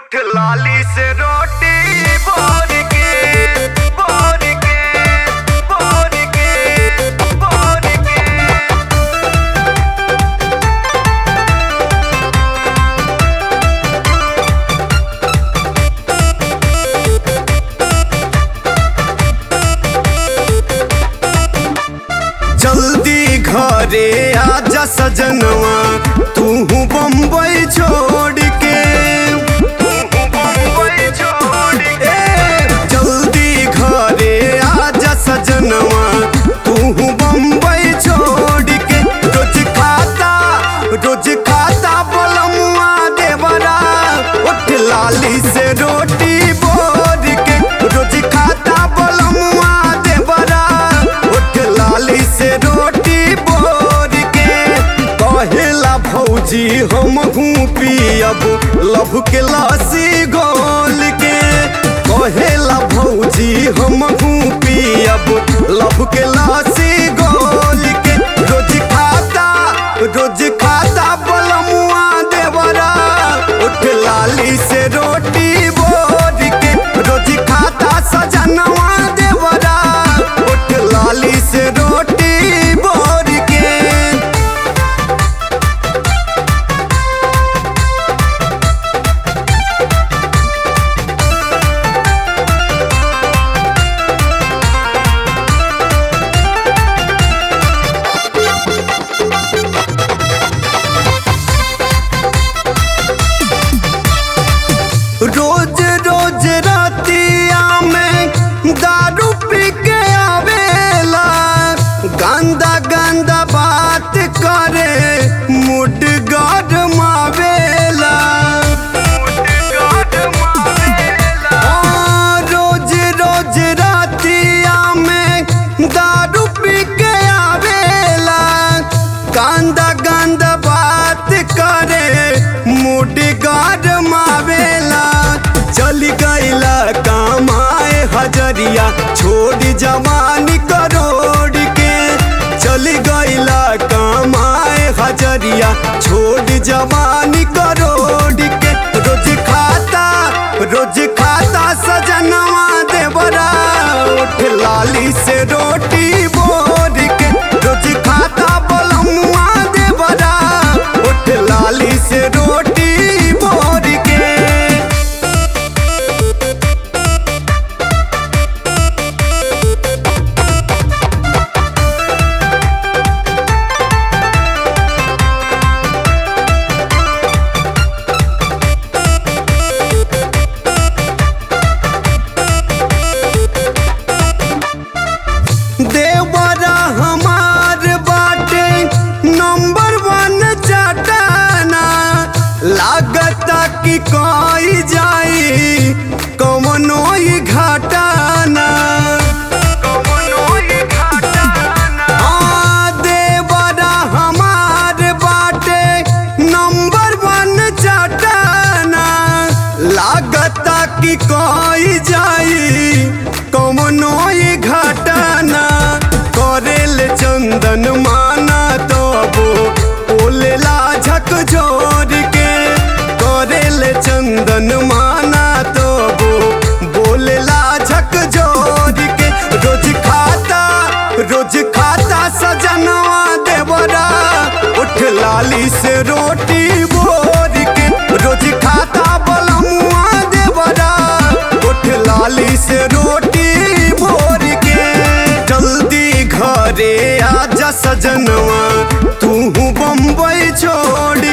उठ लाली से रोटी बोर के बोर के बोर के बोर के जल्दी घरे आजा सजनवा तू बम्बई छोड़ के मुंबई छोड़ के ए, जल्दी घरे आजा सजनवा तू बम्बई छोड़ के रोज खाता रोज खाता बलमुआ देवरा उठ लाली से रोटी बोर के रोज खाता बलमुआ देवरा उठ लाली से रोटी बोर के कहेला भौजी हम हूँ पियब लभ के लस्सी घोल के कहेला भौजी हम हूँ पियब लभ के लस्सी घोल के रोज खाता रोज खाता बलमुआ देवरा उठ लाली से रोटी बोर के रोज खाता सजनवा देवरा उठ लाली से रोटी बोर के रोज रोज रातिया में दारू पी के आवेला गंदा गंदा बात करे मुड गरमावेला गाड मारेला हाँ, रोज रोज रातिया में दारू पी के आवेला गंदा गंदा बात करे मुड गरमावेला चली गईला कमाए हजरिया छोड़ जवानी करोड़ के चली गईला कमाए हजरिया छोड़ जवानी करोड़ के रोज खाता रोज खाता सजनवा देवरा उठ लाली से रोटी बोर के रोज खाता बलमुआ देवरा उठ लाली से रोटी बोर के देवरा हमार बाटे नंबर वन चटाना लागता कि कोई जाई कमनो ही घाटाना कमनो ही घाटाना आ, देवरा हमार बाटे नंबर वन चटाना लागता कि कोई जाई कमनो ही घटना करेल चंदन माना तबो ओलेला झक जोर के करेल चंदन माना तबो बोलेला झक जोर के रोज खाता रोज खाता सजनवा देवरा उठ लाली से रोटी बोर के रोज खाता बलमुआ देवरा उठ लाली से रोटी बोर के जल्दी घरे आजा सजनवा तू बम्बई छोड़